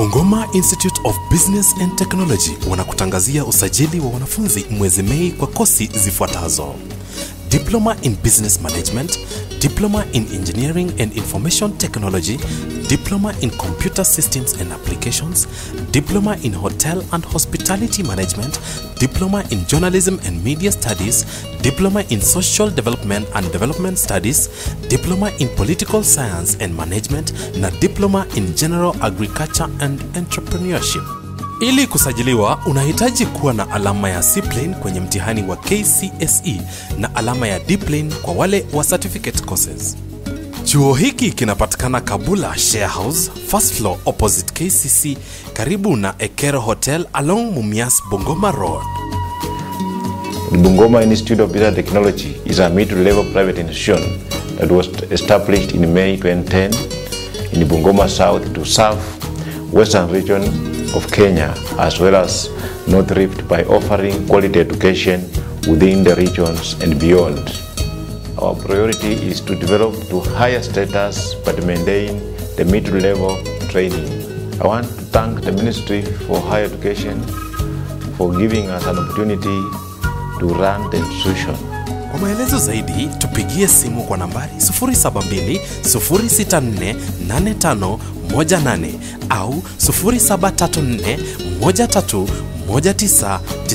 Bungoma Institute of Business and Technology wanakutangazia usajili wa wanafunzi mwezi Mei kwa kosi zifuatazo: Diploma in Business Management, Diploma in Engineering and Information Technology, Diploma in Computer Systems and Applications, Diploma in Hotel and Hospitality Management, Diploma in Journalism and Media Studies, Diploma in Social Development and Development Studies, Diploma in Political Science and Management na Diploma in General Agriculture and Entrepreneurship. Ili kusajiliwa unahitaji kuwa na alama ya C-plane kwenye mtihani wa KCSE na alama ya D-plane kwa wale wa certificate courses. Chuo hiki kinapatikana Kabula Share House, first floor opposite KCC, karibu na Ekero Hotel along Mumias Bungoma Road. The Bungoma Institute of Business Technology is a mid-level private institution that was established in May 2010 in Bungoma South to serve western region of Kenya as well as North Rift by offering quality education within the regions and beyond. Our priority is to develop to higher status but maintain the mid-level training. I want to thank the Ministry for Higher Education for giving us an opportunity to run the institution. Kwa maelezo zaidi tupigie simu kwa nambari 072 064 8518 au 0734 13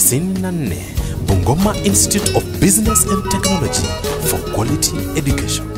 1994. Bungoma Institute of Business and Technology for quality education.